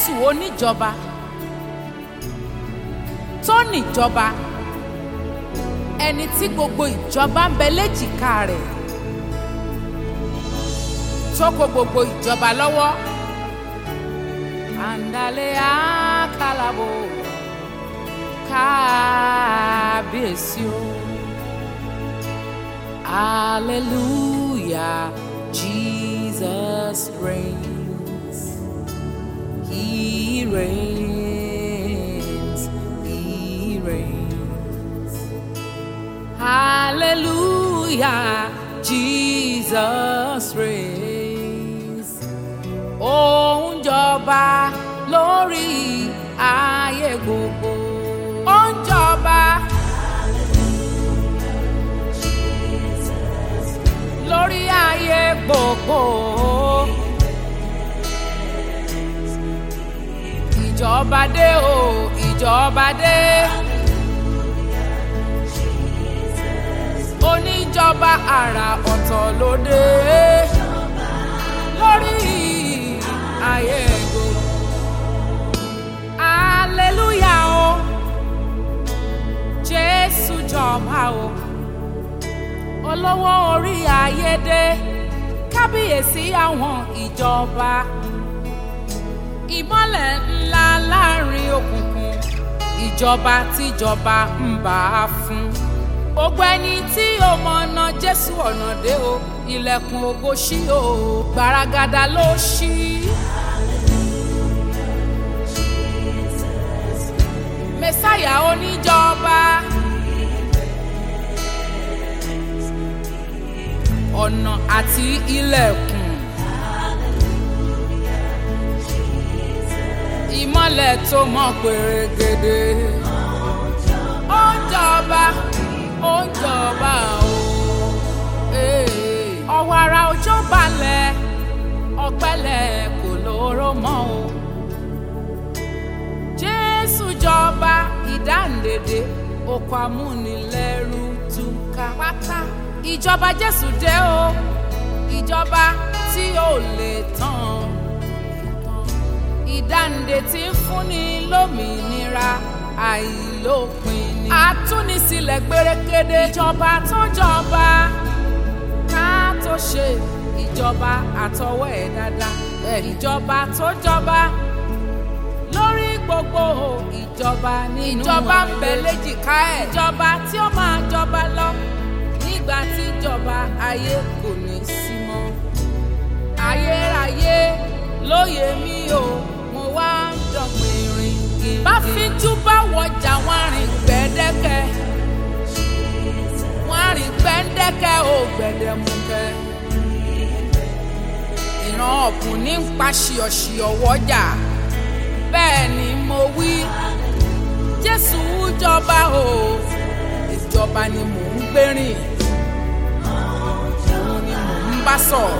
jésù oníjọba tó níjọba ẹni tí gbogbo ìjọba ń bẹ léjìká rẹ̀ tó kó gbogbo ìjọba lọ́wọ́ àǹdálẹ́ àkàlàbò kábíyèsí o hallelujah jesus reigns he reigns he reigns hallelujah jesus reigns ó ń jọba lórí ayé gbogbo ó ń jọba lórí ayé gbogbo ìjọba dé o ìjọba dé oníjọba àrà ọ̀tọ̀ ló dé lórí ayé gbogbo hallelujah o jésù jọba o olówó orí ayédè kábíyèsí àwọn ìjọba ìmọ́lẹ̀ ńlá láàrin òkùnkùn ìjọba tíjọba ń bá a fún gbogbo ẹni tí ó mọ̀nà jésù ọ̀nà dé o ilẹ̀kùn ògo ṣí o gbaragada ló ṣí. mẹ́sáyà oníjọba. ọ̀nà àti ilẹ̀kùn. ìmọ́lẹ̀ tó mọ́ pèrègèdè. ó ń jọba ó ń jọba o. ọwọ́ ara òjò balẹ̀ ọ̀pẹ̀lẹ̀ kò lóró mọ́ o. jésù jọba ìdáǹdèdè oko amúnilẹ́rú túká pátá ìjọba jésù dé o ìjọba tí ò lè tán ìdáǹdè tí ń fúnni lómìnira àìlópin ni àtúnisílẹ̀ gbérékédé ìjọba tó jọba ká tó ṣe ìjọba àtọwọ́ ẹ̀ dáadáa ìjọba tó jọba lórí gbogbo ìjọba nínú ìjọba ń bẹ léjìká ẹ̀ ìjọba tí ó máa jọba lọ nígbà tí ìjọba ayé kò ní sí mọ́. ayérayé lóye mi o mo wá ń dọ̀gbìn rìn kiri. bá fíjú bá wọjà wọn rìn gbẹ́dẹ́kẹ́ wọn rìn gbẹ́dẹ́kẹ́ ò gbẹ̀dẹ̀mukẹ́. ìran ọ̀kùn ní ń pa ṣìọ̀ṣìọ̀ wọ́jà bẹ́ẹ̀ ni mo wí jésù jọba o ìjọba ni mò ń gbérìn bá sọ̀rọ̀.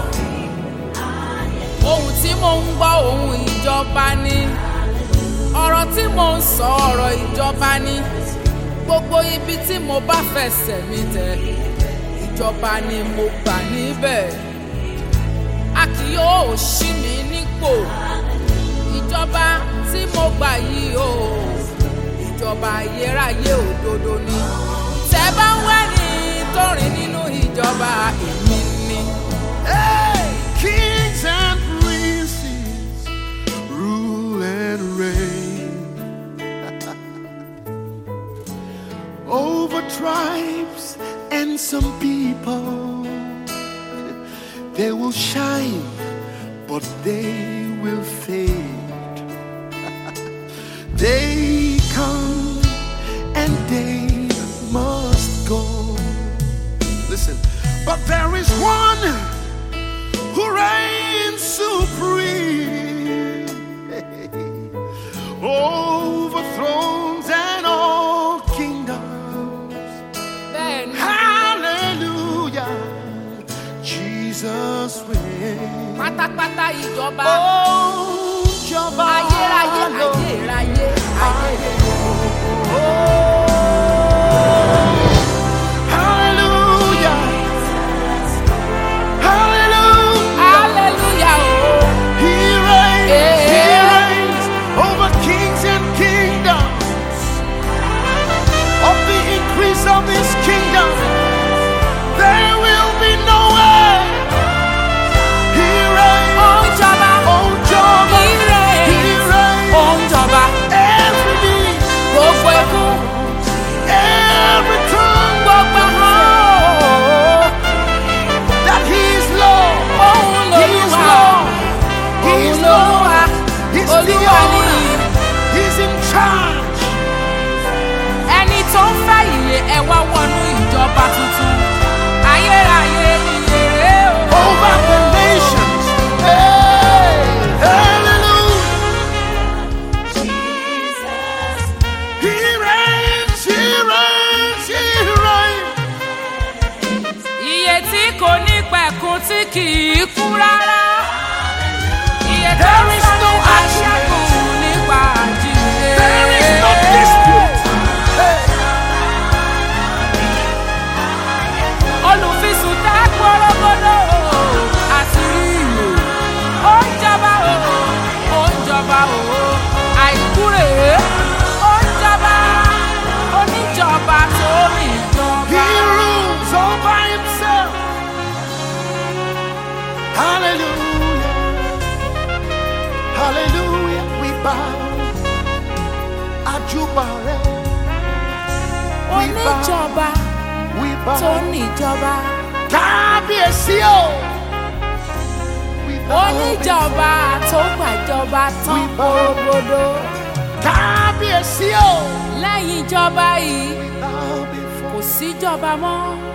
ohun tí mo ń gbọ́ ohun ìjọba ni. ọ̀rọ̀ tí mo ń sọ ọ̀rọ̀ ìjọba ni. gbogbo ibi tí mo bá fẹsẹ̀ mi tẹ̀ ìjọba ni mo gbà níbẹ̀. a kì yóò ṣí mi nípò. ìjọba tí mo gbà yìí o ìjọba ayérayé òdodo ni. tẹ́ bá ń wẹ́ni tó rìn nínú ìjọba èmi ni. Hey! Kings and princes rule and reign over tribes and some people. They will shine, but they will fade. they come and they must go. Listen, but there is one who reigns supreme over thrones and all kingdoms. bẹ́ẹ̀ ni Hallelujah, Jesus reigns. pátápátá ìjọba Oh, Jehovah, ayérayé Lord. ayérayé ayérayé. Hallelujah, Hallelujah. hallelujah o. He reigns, He Yeah. reigns, kú rárá. Iye tó There ń is sọ no nípa argument. ṣẹ́gun nípa àjíǹde. There is no dispute. Hey. olùfisùn tá gbọ́rọ́gbọ́dọ̀ àṣírí ìlú ó ń jọba o ó ń jọba o àìkú rèé ó ń jọba oníjọba tó ní He ìjọba. rules all by himself. Hallelujah. Hallelujah. We bow. Ajubare. We bow. oníjọba We tó bow. ní ìjọba Kábíyèsí o. We bow oníjọba tó gbàjọba tán We bow. gbogbodo Kábíyèsí o. lẹ́yìn ìjọba yìí We bow before kò síjọba mọ́